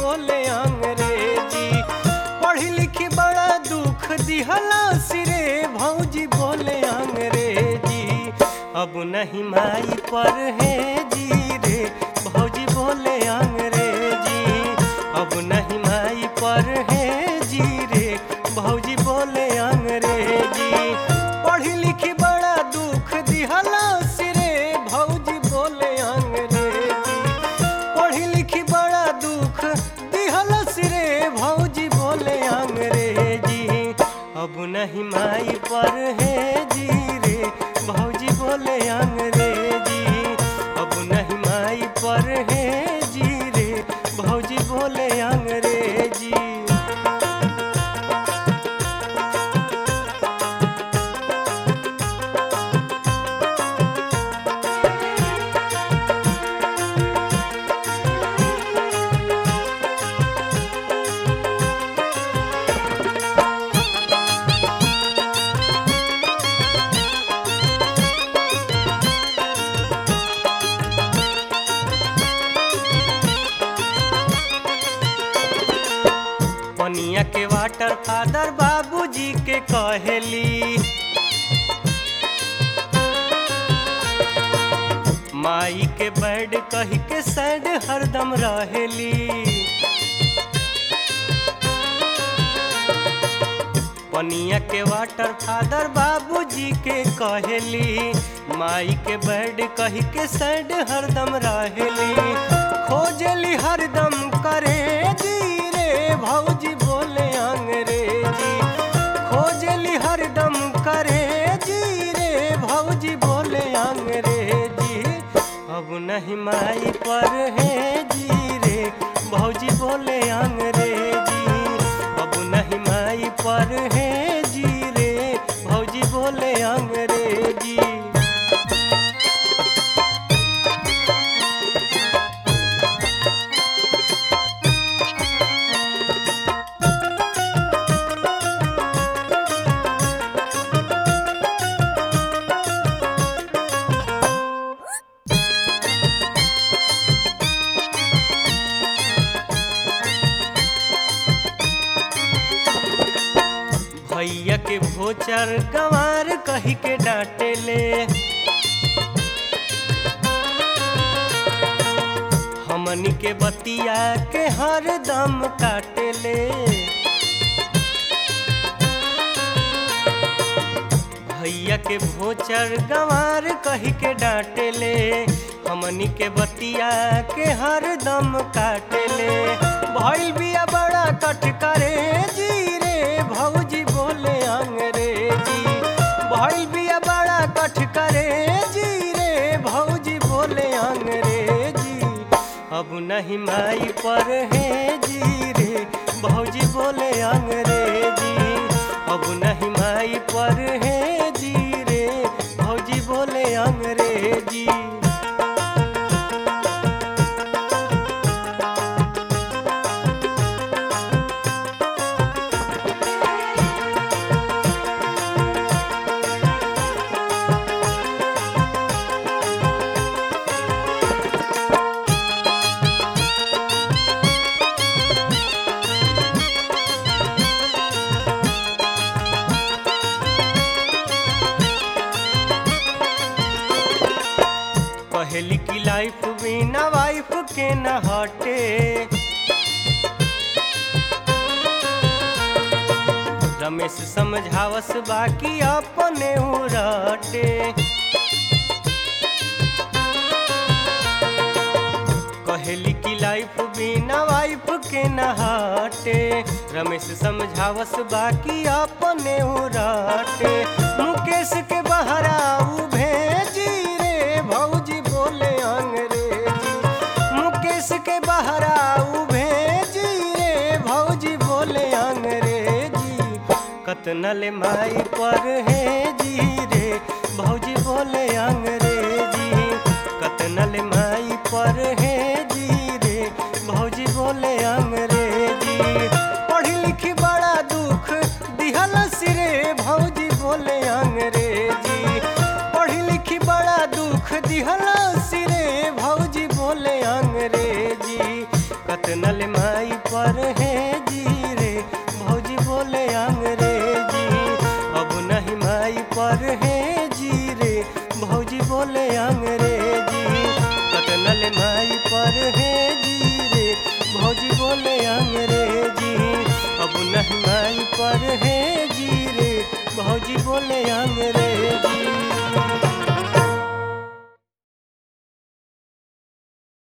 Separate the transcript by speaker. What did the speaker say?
Speaker 1: बोले अंग्रेजी पढ़ी लिखी बड़ा दुख दिहला सिरे भौजी बोले अंग्रेजी अब नहीं माई पर है जी रे भौजी बोले अंग्रेजी अब नहीं माई पर है जी रे भौजी बोले अंग्रेजी पढ़ी लिखी बड़ा दुख दिहला सिरे भौजी बोले अंग्रेजी पढ़ी लिखी बड़ा दुख दिहला सिरे भौजी बोले अंग्रेजी अब नहीं माई पर है जी रे भौजी बोले अंग्रेजी अब नहीं माई पर है जी रे भौजी बोले अंग्रेजी पनिया के वाटर फादर बाबूजी के कहेली माई के बैड कही के सैड हरदम रहेली पनिया के वाटर फादर बाबूजी के कहेली माई के बैड कही के सैड हरदम रहेली खोजली हरदम करे जी रे भौजी बोले अंग्रेजी खोजली हरदम करे जी रे भौजी बोले अंग्रेजी अब नहीं माई पर है जी रे भौजी बोले अंग्रेजी अब नहीं माई पर है जी रे भौजी बोले अंग्रेजी भैया के भोचर गंवार कही के डांटे ले हमनी के बतिया के हर दम काटे ले भैया के भोचर गंवार कही के डांटे ले हमनी के बतिया के हर दम काटे ले भइल बिया बड़ा कट करे जी रे भौजी बोले अंग्रेजी भइल बिया बड़ा कट करे जी रे भौजी बोले अंग्रेजी अब नहीं माई पर है जी रे भौजी बोले अंग्रेजी अब नहीं माई पर है जी रे भौजी बोले अंग्रेजी पहली की लाइफ बिना वाइफ के न हटे रमेश समझावस बाकी अपने उराटे कहली की लाइफ बिना वाइफ के न हटे रमेश समझावस बाकी अपने उराटे मुकेश के बहराऊ भेजी रे भौजी बोले अंग्रेजी मुकेश के बहराऊ भेजी रे भौजी बोले अंग्रेजी कतनल माई पर है जी रे भौजी बोले अंग्रेजी कतनल माई पर है जी रे भौजी बोले अंग्रेजी पढ़ी लिखी बड़ा दुख दिहल सिरे भौजी बोले अंग्रेजी पढ़ी लिखी बड़ा दुख दिहल सिरे भौजी बोले अंग्रेजी कतनल माई भौजी बोले अंग्रेजी